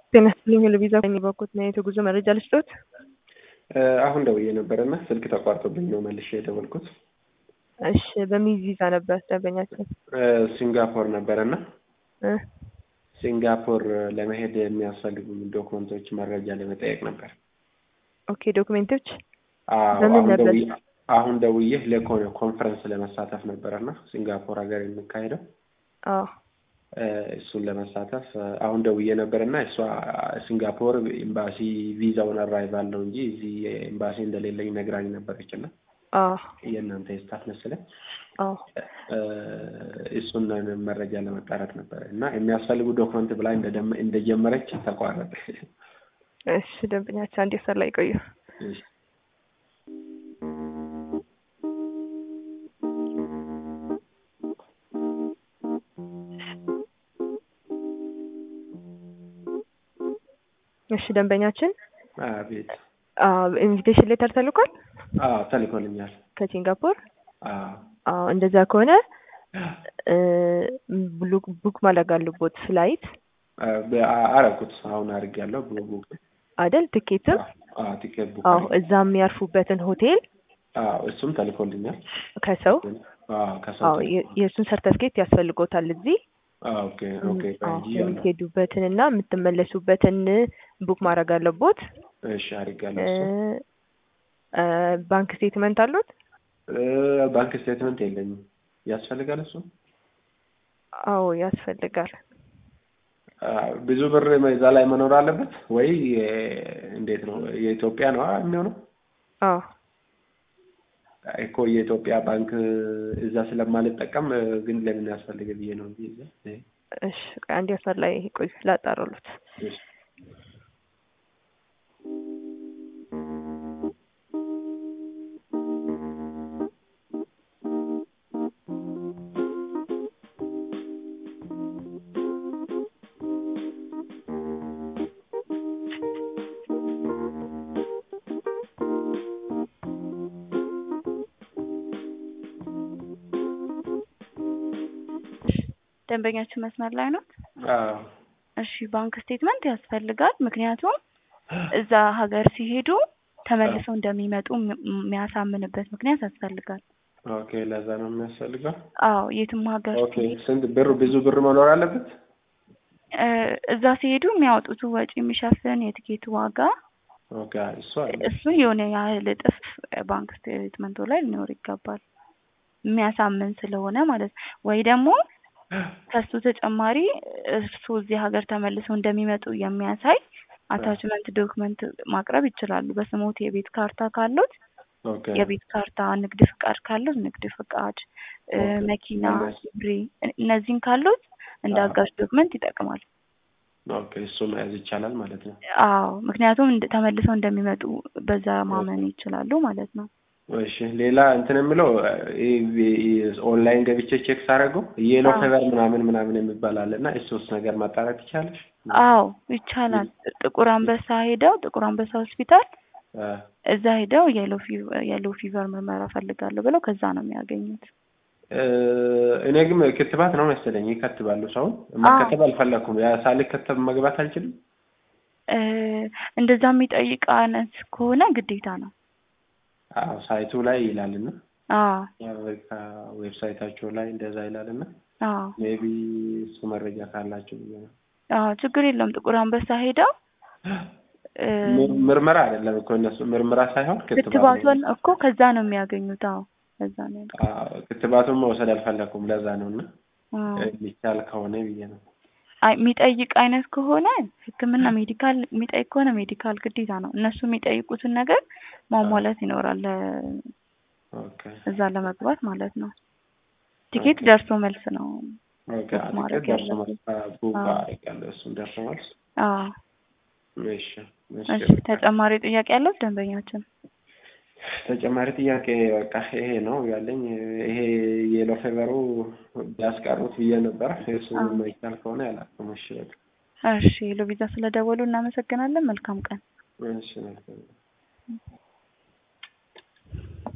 ጤና ይስጥልኝ ለቪዛ በኩት ነው የጉዞ መረጃ ልስጦት። አሁን ደውዬ ነበረና ስልክ ተቋርጦብኝ ነው መልሼ የደወልኩት። እሺ በምን ቪዛ ነበር ደንበኛችን? ሲንጋፖር ነበረና እ ሲንጋፖር ለመሄድ የሚያስፈልጉ ዶክመንቶች መረጃ ለመጠየቅ ነበር። ኦኬ ዶክሜንቶች አዎ፣ በምን አሁን ነበር? ደውዬ- አሁን ደውዬ ለኮነ ኮንፈረንስ ለመሳተፍ ነበረና ሲንጋፖር ሀገር የሚካሄደው አዎ እ እሱን ለመሳተፍ እ አሁን ደውዬ ነበርና እሷ ሲንጋፖር ኤምባሲ ቪዛውን አራይቫል ነው እንጂ እዚህ ኤምባሲ እንደሌለኝ ነግራኝ ነበረች እና አዎ የእናንተ የስታፍ መሰለኝ አዎ እ እሱን መረጃ ለመጣራት ነበረ እና የሚያስፈልጉ ዶክመንት ብላ እንደደመ- እንደጀመረች ተቋረጠ። እሺ ደንበኛችን አንድ ሰር ላይ ቆዩ። እሺ። እሺ ደንበኛችን አቤት። ኢንቪቴሽን ሌተር ተልኳል አዎ ተልኮልኛል። ከሲንጋፖር። አዎ አዎ እንደዛ ከሆነ እ ብሉ- ቡክ ማድረግ አለቦት ፍላይት አ- በ- አ- አረኩት አሁን አድርጌያለሁ። ቡ- ቡክ አይደል ትኬትም አዎ ቲኬት ቡክ አዎ አድርጌ- እዛ የሚያርፉበትን ሆቴል አዎ እሱም ተልኮልኛል። ከሰው አዎ ከሰው አዎ የ- የእሱን ሰርተፍኬት ያስፈልጎታል እዚህ አዎ ኦኬ ኦኬ አዎ ቆይ የምትሄዱበትን እና የምትመለሱበትን ቡክ ማድረግ አለቦት። እሺ አድርጌያለሁ። እ እሱ እ ባንክ ስቴትመንት አሉት? እ ባንክ ስቴትመንት የለኝም። ያስፈልጋል እሱ አዎ ያስፈልጋል። አ፣ ብዙ ብር እዛ ላይ መኖር አለበት ወይ እ፣ እንዴት ነው? የኢትዮጵያ ነው የሚሆነው? አዎ እኮ የኢትዮጵያ ባንክ እዛ ስለማልጠቀም እ፣ ግን ለምን ያስፈልግ ብዬ ነው እንጂ እዛ እ፣ እሺ ቆይ አንድ ያሰር ላይ ቆይ ላጣራሉት። እሺ። ደንበኛችን መስመር ላይ ነው። አዎ እሺ ባንክ ስቴትመንት ያስፈልጋል። ምክንያቱም እዛ ሀገር ሲሄዱ ተመልሰው እንደሚመጡ ም- የሚያሳምንበት ምክንያት ያስፈልጋል። ኦኬ፣ ለዛ ነው የሚያስፈልገው። አዎ የትም ሀገር ኦኬ፣ ሲሄድ ስንት ብር? ብዙ ብር መኖር አለበት። እ፣ እዛ ሲሄዱ የሚያወጡት ወጪ የሚሸፍን የትኬት ዋጋ ኦኬ፣ እሱ አለ። እሱ የሆነ ያህል እጥፍ ባንክ ስቴትመንቱ ላይ ሊኖር ይገባል። የሚያሳምን ስለሆነ ማለት ነው። ወይ ደግሞ ከሱ ተጨማሪ እርሱ እዚህ ሀገር ተመልሰው እንደሚመጡ የሚያሳይ አታችመንት ዶክመንት ማቅረብ ይችላሉ። በስሞት የቤት ካርታ ካሉት ኦኬ፣ የቤት ካርታ፣ ንግድ ፍቃድ ካሉት ንግድ ፍቃድ፣ እ፣ ኦኬ። መኪና፣ እነዚህ- ብሬ እነዚህን ካሉት እንደ አዎ። አጋዥ ዶክመንት ይጠቅማል። ኦኬ፣ እሱ መያዝ ይቻላል ማለት ነው። አዎ ምክንያቱም እንደ- ተመልሰው እንደሚመጡ በዛ ማመን ይችላሉ ማለት ነው። እሺ፣ ሌላ እንትን የምለው ኦንላይን ገብቼ ቼክ ሳደርገው የሎ አዎ። ፌቨር ምናምን ምናምን የሚባል አለ እና እሱስ ነገር ማጣራት ይቻላል? አዎ ይቻላል። ጥቁር አንበሳ ሄደው ጥቁር አንበሳ ሆስፒታል አ፣ እዛ ሄደው የሎ ፊቨር የሎ ፊቨር ምርመራ ፈልጋለሁ ብለው ከዛ ነው የሚያገኙት። እ፣ እኔ ግን ክትባት ነው መሰለኝ ይከትባሉ። ሰውን መከተብ አልፈለኩም። ያ ሳልከተብ መግባት አልችልም። እ፣ እንደዛ የሚጠይቅ አይነት ከሆነ ግዴታ ነው። አዎ ሳይቱ ላይ ይላልና አዎ የአሜሪካ ዌብሳይታቸው ላይ እንደዛ ይላልና አዎ ሜቢ እሱ መረጃ ካላቸው ብዬ ነው። አዎ ችግር የለውም። ጥቁር አንበሳ ሄደው እ፣ ምር- ምርመራ አይደለም እኮ እነሱ ምርመራ ሳይሆን ክትባት ነው። ክትባቱን እኮ ከዛ ነው የሚያገኙት። አዎ ከዛ ነው ያልኩት። አዎ፣ ክትባቱን መውሰድ አልፈለኩም። ለዛ ነው እና አዎ። የሚቻል ከሆነ ብዬ ነው። አይ የሚጠይቅ አይነት ከሆነ ሕክምና ሜዲካል የሚጠይቅ ከሆነ ሜዲካል ግዴታ ነው። እነሱ የሚጠይቁትን ነገር ማሟላት ይኖራል ለ- ኦኬ እዛ ለመግባት ማለት ነው። ቲኬት ደርሶ መልስ ነው። ኦኬ። ቡክ ማድረግ አትክልት ደርሶ ያለብን። መልስ ቡክ አዎ። አደርጋለሁ። እሱን ደርሶ መልስ። አዎ እሺ እሺ። እሺ። ተጨማሪ ጥያቄ ያለው ደንበኛችን? ተጨማሪ ጥያቄ በቃ ይሄ ነው ያለኝ። ይሄ የሎ ፌቨሩ ቢያስቀሩት ብዬ ነበር። እሱ አዎ። የማይቻል ከሆነ ያላቅም። እሺ በቃ እሺ። ሎቪዛ ስለደወሉ እናመሰግናለን። መልካም ቀን። እሺ መልካም